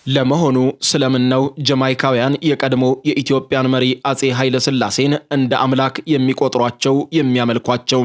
ለመሆኑ ስለምን ነው ጀማይካውያን የቀድሞ የኢትዮጵያን መሪ አጼ ኃይለ ሥላሴን እንደ አምላክ የሚቆጥሯቸው የሚያመልኳቸው?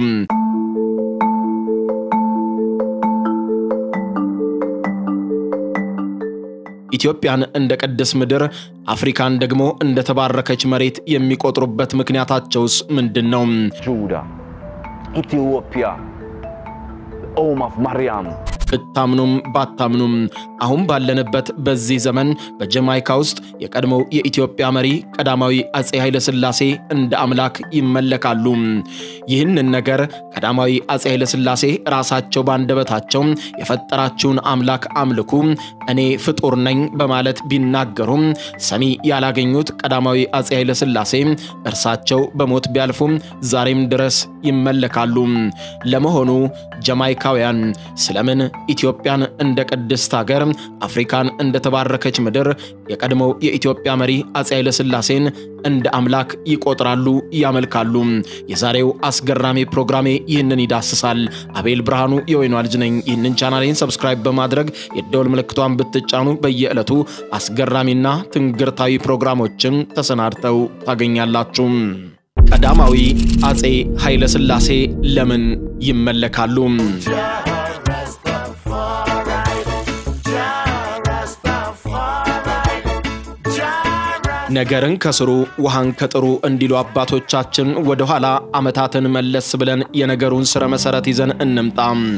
ኢትዮጵያን እንደ ቅድስ ምድር አፍሪካን ደግሞ እንደ ተባረከች መሬት የሚቆጥሩበት ምክንያታቸውስ ምንድን ነው? Judah, Ethiopia, the home of Mariam. ብታምኑም ባታምኑም አሁን ባለንበት በዚህ ዘመን በጀማይካ ውስጥ የቀድሞው የኢትዮጵያ መሪ ቀዳማዊ አጼ ኃይለ ሥላሴ እንደ አምላክ ይመለካሉ። ይህንን ነገር ቀዳማዊ አጼ ኃይለ ሥላሴ ራሳቸው ባንደበታቸው የፈጠራችሁን አምላክ አምልኩ፣ እኔ ፍጡር ነኝ በማለት ቢናገሩም ሰሚ ያላገኙት ቀዳማዊ አጼ ኃይለ ሥላሴ እርሳቸው በሞት ቢያልፉም ዛሬም ድረስ ይመለካሉ። ለመሆኑ ጀማይካውያን ስለምን ኢትዮጵያን እንደ ቅድስት ሀገር አፍሪካን እንደ ተባረከች ምድር የቀድሞው የኢትዮጵያ መሪ አጼ ኃይለ ሥላሴን እንደ አምላክ ይቆጥራሉ፣ ያመልካሉ? የዛሬው አስገራሚ ፕሮግራሜ ይህንን ይዳስሳል። አቤል ብርሃኑ የወይኗ ልጅ ነኝ። ይህንን ቻናሌን ሰብስክራይብ በማድረግ የደወል ምልክቷን ብትጫኑ በየዕለቱ አስገራሚና ትንግርታዊ ፕሮግራሞችን ተሰናድተው ታገኛላችሁ። ቀዳማዊ አጼ ኃይለ ሥላሴ ለምን ይመለካሉ? ነገርን ከስሩ ውሃን ከጥሩ እንዲሉ አባቶቻችን ወደ ኋላ ዓመታትን መለስ ብለን የነገሩን ስረ መሰረት ይዘን እንምጣ።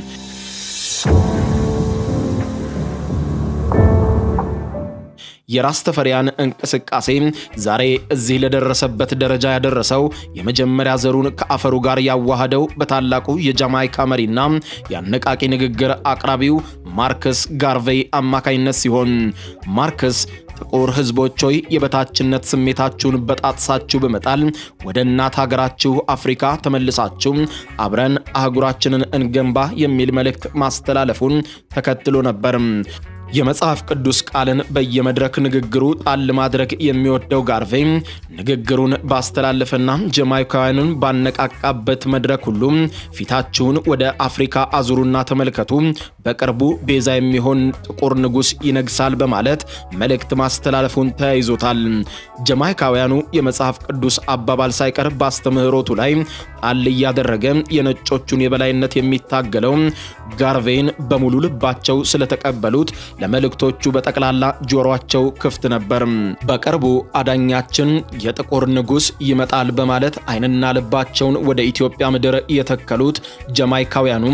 የራስ ተፈሪያን እንቅስቃሴ ዛሬ እዚህ ለደረሰበት ደረጃ ያደረሰው የመጀመሪያ ዘሩን ከአፈሩ ጋር ያዋሃደው በታላቁ የጃማይካ መሪና የአነቃቂ ንግግር አቅራቢው ማርከስ ጋርቬይ አማካይነት ሲሆን ማርከስ ጥቁር ሕዝቦች ሆይ የበታችነት ስሜታችሁን በጣጥሳችሁ በመጣል ወደ እናት ሀገራችሁ አፍሪካ ተመልሳችሁ አብረን አህጉራችንን እንገንባ የሚል መልእክት ማስተላለፉን ተከትሎ ነበር። የመጽሐፍ ቅዱስ ቃልን በየመድረክ ንግግሩ ጣል ማድረግ የሚወደው ጋርቬይ ንግግሩን ባስተላለፈና ጀማይካውያኑን ባነቃቃበት መድረክ ሁሉ ፊታችሁን ወደ አፍሪካ አዙሩና ተመልከቱ፣ በቅርቡ ቤዛ የሚሆን ጥቁር ንጉሥ ይነግሳል በማለት መልእክት ማስተላለፉን ተያይዞታል። ጀማይካውያኑ የመጽሐፍ ቅዱስ አባባል ሳይቀር ባስተምህሮቱ ላይ ጣል እያደረገ የነጮቹን የበላይነት የሚታገለው ጋርቬይን በሙሉ ልባቸው ስለተቀበሉት ለመልእክቶቹ በጠቅላላ ጆሮአቸው ክፍት ነበር። በቅርቡ አዳኛችን የጥቁር ንጉሥ ይመጣል በማለት ዓይንና ልባቸውን ወደ ኢትዮጵያ ምድር የተከሉት ጀማይካውያኑ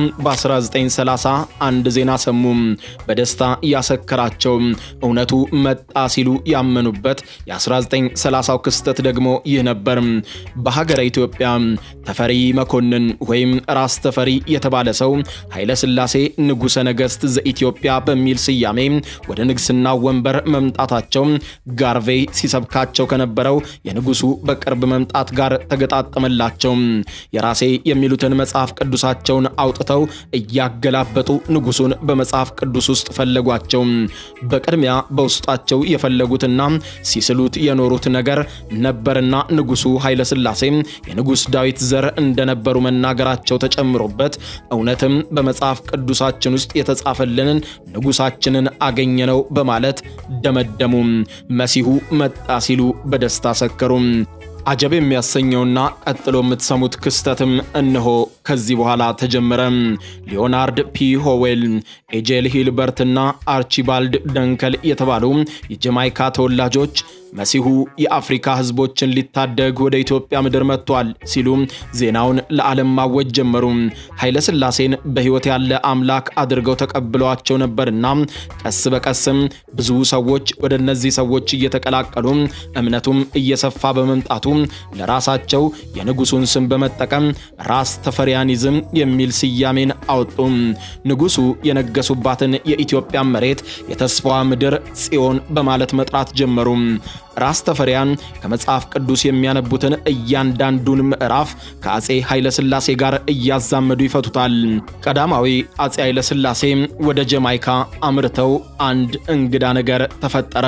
በ1930 አንድ ዜና ሰሙ። በደስታ ያሰከራቸው እውነቱ መጣ ሲሉ ያመኑበት የ1930ው ክስተት ደግሞ ይህ ነበር። በሀገረ ኢትዮጵያ ተፈሪ መኮንን ወይም ራስ ተፈሪ የተባለ ሰው ኃይለ ሥላሴ ንጉሠ ነገሥት ዘኢትዮጵያ በሚል ስያሜ ወደ ንግስና ወንበር መምጣታቸው ጋርቬይ ሲሰብካቸው ከነበረው የንጉሱ በቅርብ መምጣት ጋር ተገጣጠመላቸው። የራሴ የሚሉትን መጽሐፍ ቅዱሳቸውን አውጥተው እያገላበጡ ንጉሱን በመጽሐፍ ቅዱስ ውስጥ ፈለጓቸው። በቅድሚያ በውስጣቸው የፈለጉትና ሲስሉት የኖሩት ነገር ነበርና ንጉሱ ኃይለ ሥላሴ የንጉሥ ዳዊት ዘር እንደነበሩ መናገራቸው ተጨምሮበት እውነትም በመጽሐፍ ቅዱሳችን ውስጥ የተጻፈልንን ንጉሳችንን አገኘነው በማለት ደመደሙ። መሲሁ መጣ ሲሉ በደስታ ሰከሩ። አጀብ የሚያሰኘውና ቀጥሎ የምትሰሙት ክስተትም እነሆ ከዚህ በኋላ ተጀመረ። ሊዮናርድ ፒ ሆዌል፣ ኤጄል ሂልበርትና አርቺባልድ ደንከል የተባሉ የጀማይካ ተወላጆች መሲሁ የአፍሪካ ሕዝቦችን ሊታደግ ወደ ኢትዮጵያ ምድር መጥቷል ሲሉ ዜናውን ለዓለም ማወጅ ጀመሩ። ኃይለ ሥላሴን በሕይወት ያለ አምላክ አድርገው ተቀብለዋቸው ነበርና ቀስ በቀስም ብዙ ሰዎች ወደ እነዚህ ሰዎች እየተቀላቀሉ እምነቱም እየሰፋ በመምጣቱ ለራሳቸው የንጉሱን ስም በመጠቀም ራስ ተፈሪያኒዝም የሚል ስያሜን አወጡ። ንጉሱ የነገሱባትን የኢትዮጵያ መሬት የተስፋዋ ምድር ጽዮን በማለት መጥራት ጀመሩ። ራስ ተፈሪያን ከመጽሐፍ ቅዱስ የሚያነቡትን እያንዳንዱን ምዕራፍ ከአጼ ኃይለ ሥላሴ ጋር እያዛመዱ ይፈቱታል። ቀዳማዊ አጼ ኃይለ ሥላሴ ወደ ጀማይካ አምርተው አንድ እንግዳ ነገር ተፈጠረ።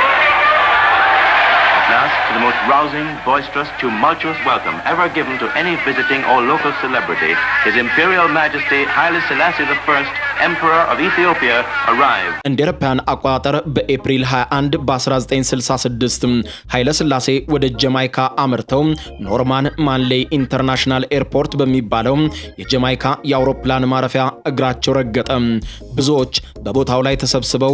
Last, to the most rousing, boisterous, tumultuous welcome ever given to any visiting or local celebrity, His Imperial Majesty Haile Selassie I Emperor of Ethiopia, arrived. እንደ አውሮፓውያን አቆጣጠር በኤፕሪል 21 በ1966 ኃይለ ሥላሴ ወደ ጀማይካ አምርተው ኖርማን ማንሌይ ኢንተርናሽናል ኤርፖርት በሚባለው የጀማይካ የአውሮፕላን ማረፊያ እግራቸው ረገጠ። ብዙዎች በቦታው ላይ ተሰብስበው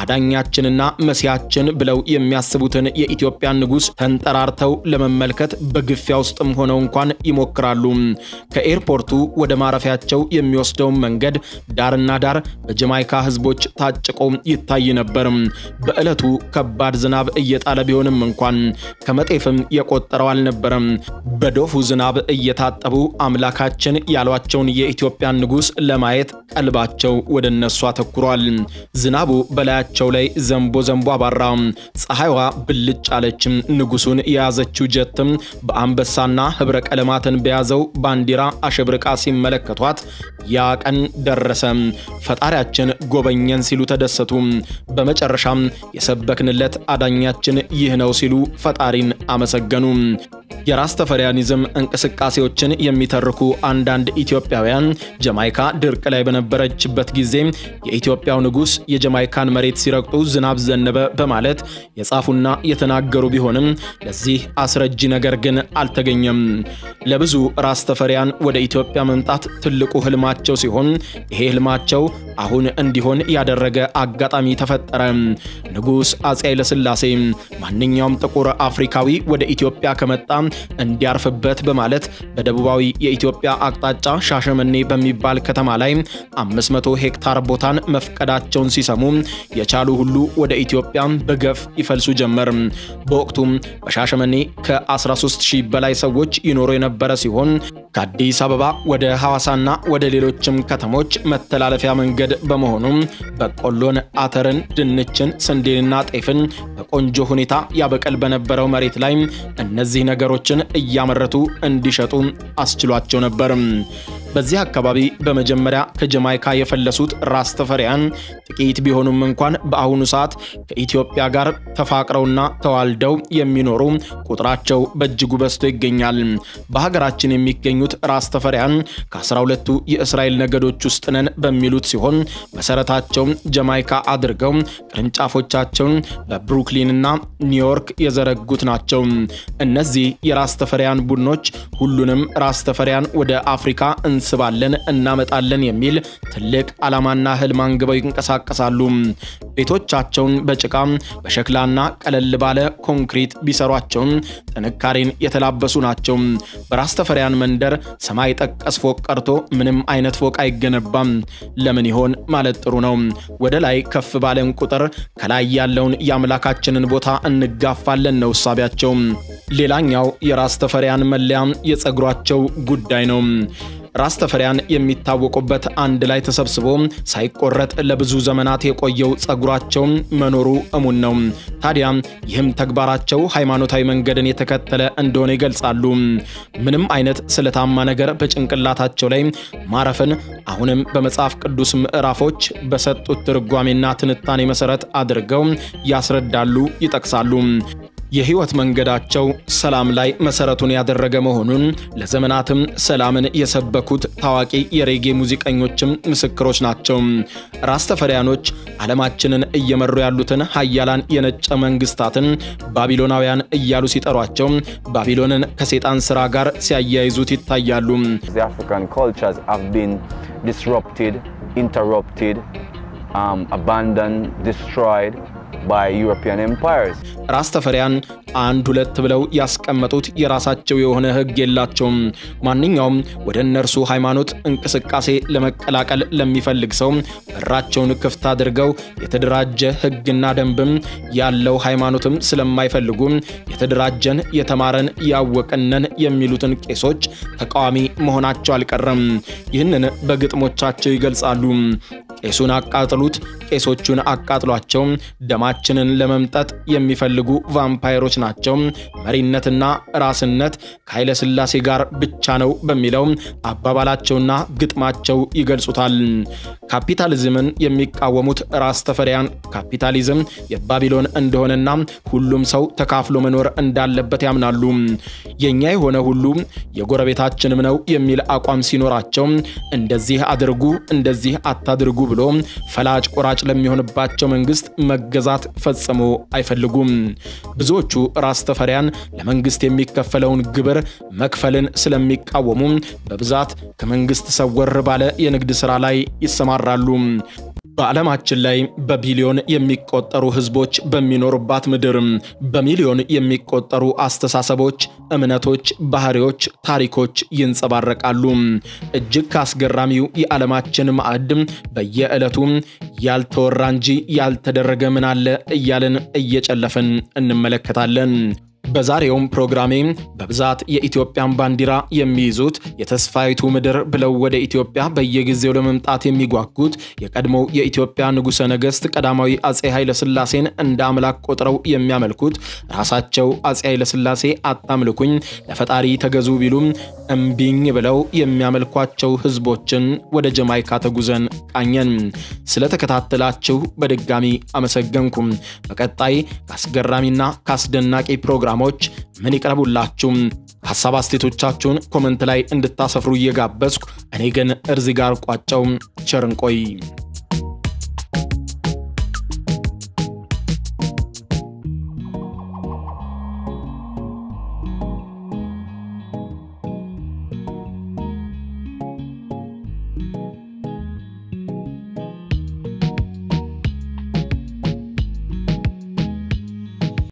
አዳኛችንና መሲያችን ብለው የሚያስቡትን የኢትዮጵያን ንጉሥ ተንጠራርተው ለመመልከት በግፊያ ውስጥም ሆነው እንኳን ይሞክራሉ። ከኤርፖርቱ ወደ ማረፊያቸው የሚወስደውን መንገድ ዳርና ዳር በጀማይካ ሕዝቦች ታጭቆ ይታይ ነበር። በዕለቱ ከባድ ዝናብ እየጣለ ቢሆንም እንኳን ከመጤፍም የቆጠረው አልነበረም። በዶፉ ዝናብ እየታጠቡ አምላካችን ያሏቸውን የኢትዮጵያን ንጉሥ ለማየት ቀልባቸው ወደ እነሱ አተኩሯል። ዝናቡ በላያቸው ላይ ዘንቦ ዘንቦ አባራ። ፀሐይዋ ብልጭ አለች። ንጉሱን የያዘችው ጀትም በአንበሳና ህብረ ቀለማትን በያዘው ባንዲራ አሸብርቃ ሲመለከቷት ያ ቀን ደረሰ፣ ፈጣሪያችን ጎበኘን ሲሉ ተደሰቱ። በመጨረሻም የሰበክንለት አዳኛችን ይህ ነው ሲሉ ፈጣሪን አመሰገኑ። የራስ ተፈሪያኒዝም እንቅስቃሴዎችን የሚተርኩ አንዳንድ ኢትዮጵያውያን ጀማይካ ድርቅ ላይ በነበረችበት ጊዜ የኢትዮጵያው ንጉሥ የጀማይካን መሬት ሲረግጡ ዝናብ ዘነበ በማለት የጻፉና የተናገሩ ቢሆንም ለዚህ አስረጂ ነገር ግን አልተገኘም። ለብዙ ራስ ተፈሪያን ወደ ኢትዮጵያ መምጣት ትልቁ ህልማቸው ሲሆን ይሄ ህልማቸው አሁን እንዲሆን ያደረገ አጋጣሚ ተፈጠረ። ንጉሥ አፄ ኃይለሥላሴ ማንኛውም ጥቁር አፍሪካዊ ወደ ኢትዮጵያ ከመጣ እንዲያርፍበት በማለት በደቡባዊ የኢትዮጵያ አቅጣጫ ሻሸመኔ በሚባል ከተማ ላይ 500 ሄክታር ቦታን መፍቀዳቸውን ሲሰሙ የቻሉ ሁሉ ወደ ኢትዮጵያ በገፍ ይፈልሱ ጀመር። በወቅቱም በሻሸመኔ ከ13000 በላይ ሰዎች ይኖሩ የነበረ ሲሆን ከአዲስ አበባ ወደ ሐዋሳና ወደ ሌሎችም ከተሞች መተላለፊያ መንገድ በመሆኑም በቆሎን፣ አተርን፣ ድንችን፣ ስንዴንና ጤፍን በቆንጆ ሁኔታ ያበቀል በነበረው መሬት ላይ እነዚህ ነገሮችን እያመረቱ እንዲሸጡ አስችሏቸው ነበር። በዚህ አካባቢ በመጀመሪያ ከጀማይካ የፈለሱት ራስ ተፈሪያን ጥቂት ቢሆኑም እንኳን በአሁኑ ሰዓት ከኢትዮጵያ ጋር ተፋቅረውና ተዋልደው የሚኖሩ ቁጥራቸው በእጅጉ በዝቶ ይገኛል። በሀገራችን የሚገኙት ራስ ተፈሪያን ከአስራ ሁለቱ የእስራኤል ነገዶች ውስጥ ነን በሚሉት ሲሆን መሰረታቸው ጀማይካ አድርገው ቅርንጫፎቻቸውን በብሩክሊንና ኒውዮርክ የዘረጉት ናቸው። እነዚህ የራስ ተፈሪያን ቡድኖች ሁሉንም ራስ ተፈሪያን ወደ አፍሪካ እንስባለን እናመጣለን የሚል ትልቅ ዓላማና ህልም አንግበው ይንቀሳቀሳሉ። ቤቶቻቸውን በጭቃ በሸክላና ቀለል ባለ ኮንክሪት ቢሰሯቸውም ጥንካሬን የተላበሱ ናቸው። በራስ ተፈሪያን መንደር ሰማይ ጠቀስ ፎቅ ቀርቶ ምንም አይነት ፎቅ አይገነባም። ለምን ይሆን ማለት ጥሩ ነው። ወደ ላይ ከፍ ባለን ቁጥር ከላይ ያለውን የአምላካችንን ቦታ እንጋፋለን ነው እሳቢያቸው። ሌላኛው የራስ ተፈሪያን መለያ የፀጉራቸው ጉዳይ ነው። ራስ ተፈሪያን የሚታወቁበት አንድ ላይ ተሰብስቦ ሳይቆረጥ ለብዙ ዘመናት የቆየው ፀጉራቸው መኖሩ እሙን ነው። ታዲያ ይህም ተግባራቸው ሃይማኖታዊ መንገድን የተከተለ እንደሆነ ይገልጻሉ። ምንም አይነት ስለታማ ነገር በጭንቅላታቸው ላይ ማረፍን አሁንም በመጽሐፍ ቅዱስ ምዕራፎች በሰጡት ትርጓሜና ትንታኔ መሰረት አድርገው ያስረዳሉ፣ ይጠቅሳሉ። የህይወት መንገዳቸው ሰላም ላይ መሰረቱን ያደረገ መሆኑን ለዘመናትም ሰላምን የሰበኩት ታዋቂ የሬጌ ሙዚቀኞችም ምስክሮች ናቸው። ራስ ተፈሪያኖች ዓለማችንን እየመሩ ያሉትን ሀያላን የነጭ መንግስታትን ባቢሎናውያን እያሉ ሲጠሯቸው ባቢሎንን ከሴጣን ስራ ጋር ሲያያይዙት ይታያሉ። The African cultures have been disrupted, interrupted, um, abandoned, destroyed by European empires. ራስ ተፈሪያን አንድ ሁለት ብለው ያስቀመጡት የራሳቸው የሆነ ህግ የላቸውም። ማንኛውም ወደ እነርሱ ሃይማኖት እንቅስቃሴ ለመቀላቀል ለሚፈልግ ሰው በራቸውን ክፍት አድርገው የተደራጀ ህግና ደንብም ያለው ሃይማኖትም ስለማይፈልጉ የተደራጀን የተማረን ያወቅነን የሚሉትን ቄሶች ተቃዋሚ መሆናቸው አልቀረም። ይህንን በግጥሞቻቸው ይገልጻሉ። ቄሱን አቃጥሉት፣ ቄሶቹን አቃጥሏቸው፣ ደማችንን ለመምጠጥ የሚፈልጉ ቫምፓይሮች ናቸው። መሪነትና ራስነት ከኃይለ ሥላሴ ጋር ብቻ ነው በሚለው አባባላቸውና ግጥማቸው ይገልጹታል። ካፒታሊዝምን የሚቃወሙት ራስ ተፈሪያን ካፒታሊዝም የባቢሎን እንደሆነና ሁሉም ሰው ተካፍሎ መኖር እንዳለበት ያምናሉ። የኛ የሆነ ሁሉ የጎረቤታችንም ነው የሚል አቋም ሲኖራቸው እንደዚህ አድርጉ እንደዚህ አታድርጉ ብሎ ፈላጭ ቆራጭ ለሚሆንባቸው መንግስት መገዛት ፈጽሞ አይፈልጉም። ብዙዎቹ ራስ ተፈሪያን ለመንግስት የሚከፈለውን ግብር መክፈልን ስለሚቃወሙ በብዛት ከመንግስት ሰወር ባለ የንግድ ሥራ ላይ ይሰማራሉ። በዓለማችን ላይ በቢሊዮን የሚቆጠሩ ህዝቦች በሚኖሩባት ምድር በሚሊዮን የሚቆጠሩ አስተሳሰቦች፣ እምነቶች፣ ባህሪዎች፣ ታሪኮች ይንጸባረቃሉ። እጅግ ከአስገራሚው የዓለማችን ማዕድ በየዕለቱ ያልተወራ እንጂ ያልተደረገ ምን አለ እያልን እየጨለፍን እንመለከታለን። በዛሬውም ፕሮግራሜ በብዛት የኢትዮጵያን ባንዲራ የሚይዙት የተስፋይቱ ምድር ብለው ወደ ኢትዮጵያ በየጊዜው ለመምጣት የሚጓጉት የቀድሞው የኢትዮጵያ ንጉሠ ነገሥት ቀዳማዊ አጼ ኃይለሥላሴን እንደ አምላክ ቆጥረው የሚያመልኩት ራሳቸው አጼ ኃይለሥላሴ አታምልኩኝ ለፈጣሪ ተገዙ ቢሉም እምቢኝ ብለው የሚያመልኳቸው ህዝቦችን ወደ ጀማይካ ተጉዘን ቃኘን። ስለተከታተላችሁ በድጋሚ አመሰገንኩም። በቀጣይ ከአስገራሚና ከአስደናቂ ፕሮግራሞች ምን ይቅረቡላችሁ? ሀሳብ አስተያየቶቻችሁን ኮመንት ላይ እንድታሰፍሩ እየጋበዝኩ እኔ ግን እርዚ ጋር ቋጨው። ቸር እንቆይ።